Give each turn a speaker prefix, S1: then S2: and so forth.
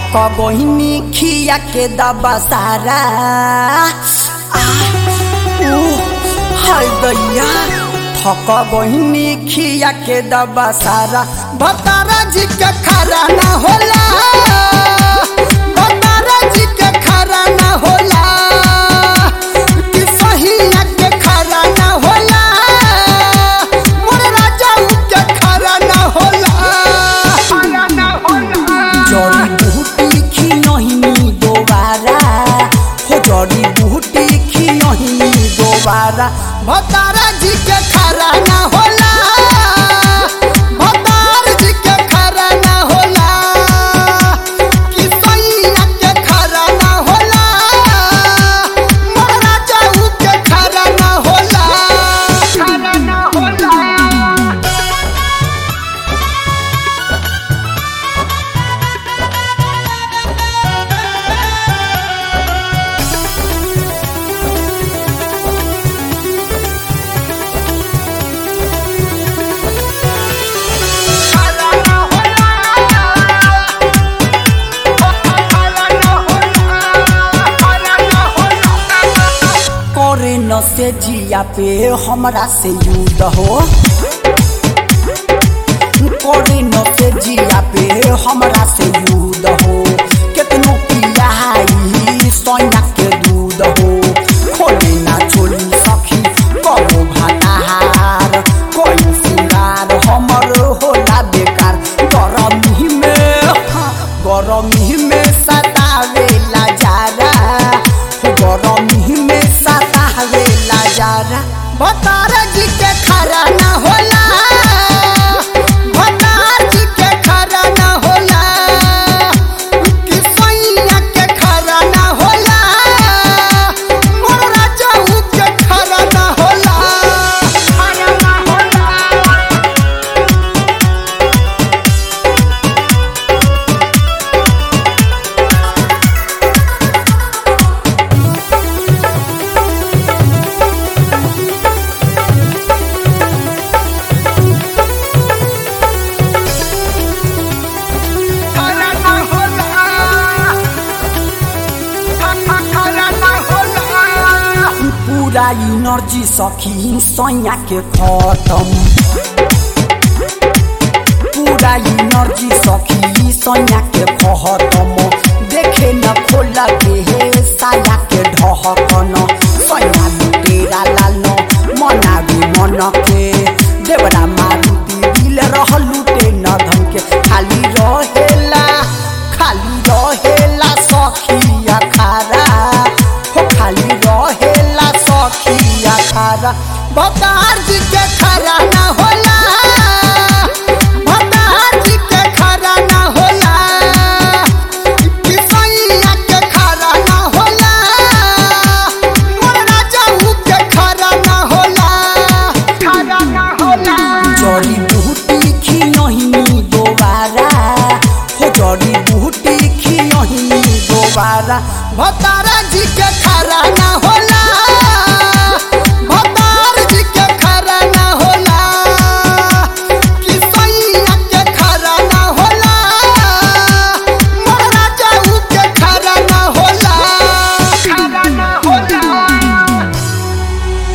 S1: थक गहिनी खिया के दबा सारा हाय दैया थक गहिनी खिया के दबा सारा भतारा जी के खरा ना होला भतारा जी के खरा ना होला कि सहिया के खरा ना होला मोर राजा के खरा ना होला जड़ी बूटी खी नहीं दोबारा हो जड़ी बूटी खी नहीं दोबारा भतारा जी के खरा ना होला भतार जी के खरा ना होला कि सैया के खरा ना होला मोरा जाऊ के खरा ना होला खरा ना होला करे न से जिया पे हमरा से युद्ध हो करे न से जिया पे हमरा से युद्ध हो केतनो पियाई सोना के दूध हो खोले ना चोली सखी कबो भाताहार कोई सिंगार हमर होला बेकार गरमी में गरमी में सतावेला जारा गरमी में सतावेला जारा भतारा जी के खरा ना होला भतार जी के खरा ना होला कि सैया के खरा ना होला मोर राजाऊ के खरा ना होला खरा ना होला पूरा इनर्जी सखी सैया के खत्म पूरा इनर्जी सखी सैया के खत्म देखे न खोला के हे साया के ढहकन सैया लुटेरा लाल मना भी मन के देवरा मारुति दिल रह लुटे न धन के खाली रहेला खाली रहेला सखिया खारा हो खाली रहेला सखिया खारा भतार जी के खरा ना होला भतार जी के खरा ना होला कि सैया के खरा ना होला मोर राजाऊ के खरा ना होला खरा ना होला जड़ी बूटी खी नहीं दोबारा हो जड़ी बूटी खी नहीं दोबारा भतारा जी के खरा ना होला